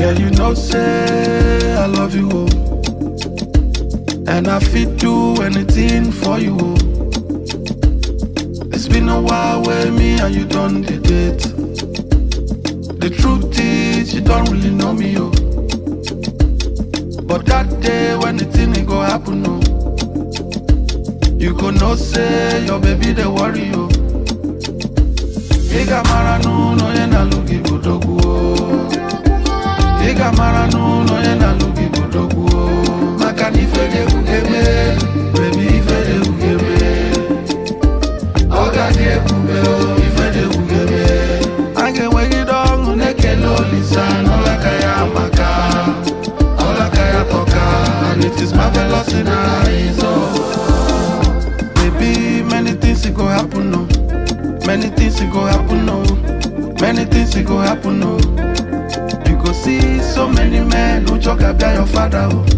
Girl, you know say I love you, oh. And I fit do anything for you, oh. It's been a while with me and you done the date. The truth is you don't really know me, oh. But that day when the thing it go happen, oh. You go know say your baby they worry, oh. Iga mara n'ụlọ onye na-alụ gị bụ dogwu o. Iga mara n'ụlọ onye na-alụ gị bụ dogwu o. Maka na ife dị egwu ga-eme, baby ife dị egwu ga-eme. Ọ ga-adị ebube o, ife dị egwu ga-eme. A ga-enwegide ọṅụ na-ekele Olisa n'ọlaka ya maka ọlaka ya tọka and it is marvelous in our eyes oh. Baby, many things it go happen no. Many things it go happen no. Many things it go happen no. You go see so many men who talk about your father oh.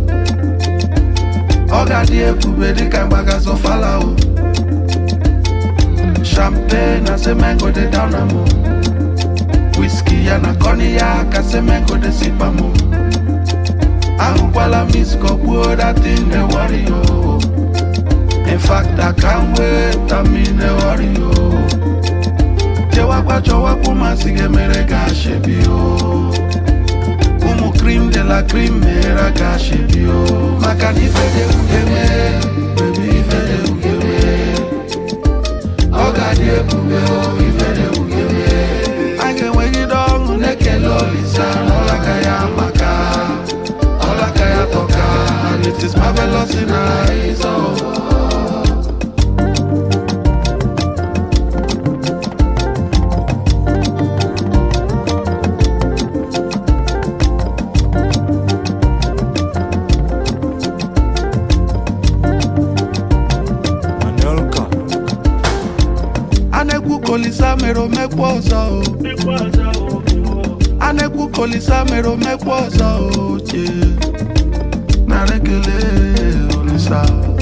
Oga di ebube dịka mgbaga zọfala o. Champagne na semen go dey down am o. Whiskey ya na cognac ka semen go dey sip am o. Ahụkwala miss kọgbuo that thing dey worry o. In fact, I can't wait, I mean, dey worry o. Chewakwa chọwakwa masị ga-emere ka ashebi o. Ụmụ cream de la cream mere ka ashebi o. Maka na ife dị egwu ga-eme, baby ife dị egwu ga-eme. Ọ ga-adị ebube o, ife dị egwu ga-eme. A ga-enwegide ọṅụ na-ekele Olisa n'ọlaka ya maka ọlaka ya tọka and it is marvelous in our eyes oh. Anelka. A na-ekwu ka Olisa mere omekwa ọzọ o. A na-ekwu ka Olisa mere omekwa ọzọ o. chee. Nara ekele Olisa.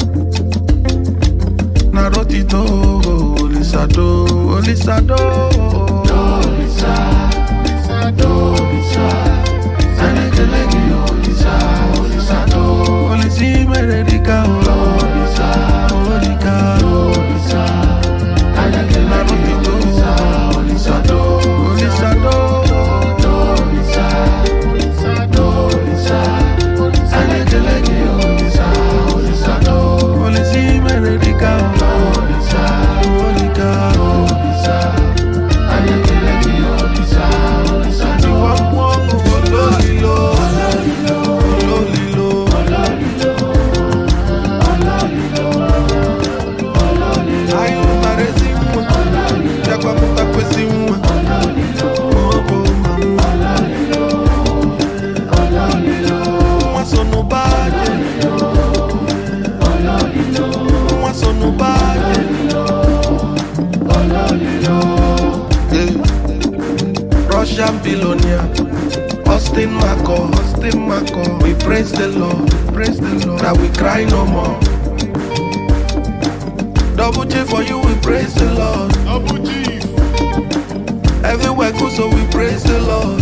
Nara otito Olisa do. Olisa do. Olisa. Do. Olisa. Nara ekele gị Olisa. Olisa do. Olisa i mere dịka o. Olisa. Olika. Olisa. Nara ekele gị Olisa. Olisa do. Olisa do. Olisa. Do. Olisa. Nara ekele gị Olisa. Olisa do. Olisa i mere dịka o. Olisa. Olika. Olisa. Nara ekele gị Olisa. Olisa do. Tiwa mmụọ ọṅụ ololilo. Ololilo. Anyị mara ezi nwa. Bịakwa mụtakwa ezi nwa. Ọ bụ mama. Nwa so n'ụba anyị. Nwa so n'ụba anyị. Eh. Russian billionaire. Austin Marco, Austin Marco. We praise the Lord, praise the Lord. That we cry no more. Double G for you, we praise the Lord. Abu Chief. Everywhere good, so we praise the Lord.